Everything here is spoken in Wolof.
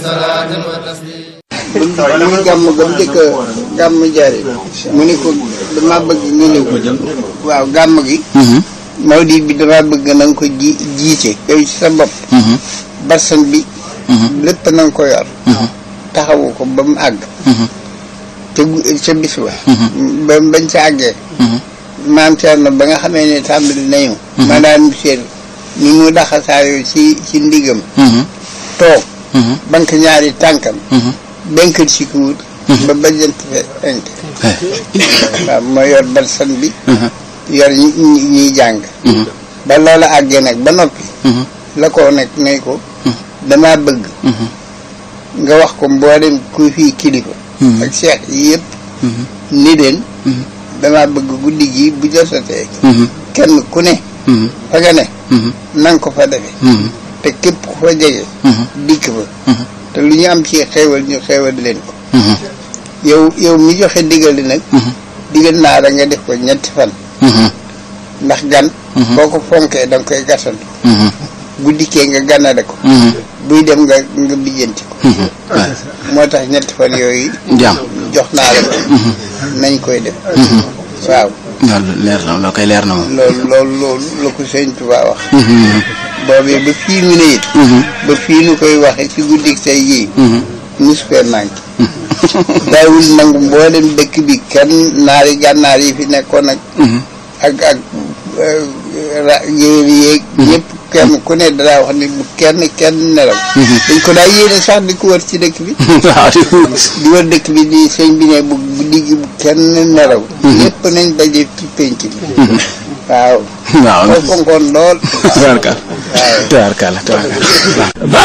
ba muy gàmm ga mu njëkk a gàmm jaare mu ne ko dama bëgg nga ñëw waaw gàmm gi mawlid bi dama bëgg na nga ko ji jiite yow ci sa bopp barsan bi lépp na nga ko yor taxawu ko ba mu àgg te gu- ca bis ba ba bañ ca àggee maam Thierno ba nga xamee ne tàmbali nañu ma daan seet ni mu daxasaayoo ci ci ndigam toog banque ñaari tànkam benkal si kuut ba bajjant fenk waaw moo yor barsan bi yor ñi ñi- ñiy jàng ba loola àggee nag ba noppi la ko nag ne ko dama bëgg nga wax ko mboolem ku fii kilifa ak seex yi yëpp ni leen dama bëgg guddi gi bu jotatee kenn ku ne fa nga ne nanga ko fa defe te képp ku fa jege dikk fa te lu ñu am ci xéewal ñu xéewal leen ko yow yow mi joxe digal li nag digal naa la nga def ko ñetti fan ndax gan boo ko fonkee danga koy gàttandu bu dikkee nga gànnale ko buy dem nga nga bijjanti ko moo tax ñetti fan yooyu jàmm jox naa la ko nañ koy def waaw loolu leer na loo koy leer na moom loolu loolu loolu la ko sëñ Tuubaa wax boobee ba fii mu ne it ba fii nu koy waxe ci guddik tey jii musu fee manqué daawul nangu mboolem dëkk bi kenn naari gànnaar yi fi nekkoon ak ak ak ra yéer yéeg ñëpp kenn ku ne danaa wax ni bu kenn kenn nelaw dañ ko daa yéene sax di ko wër ci dëkk bi waaw di wër dëkk bi di sëñ bi ne bu guddi gi bu kenn nelaw lépp nañ daje ci pénc bi waaw waaw moo fonkoon lool tubaarkal tubaarkal tubaarkal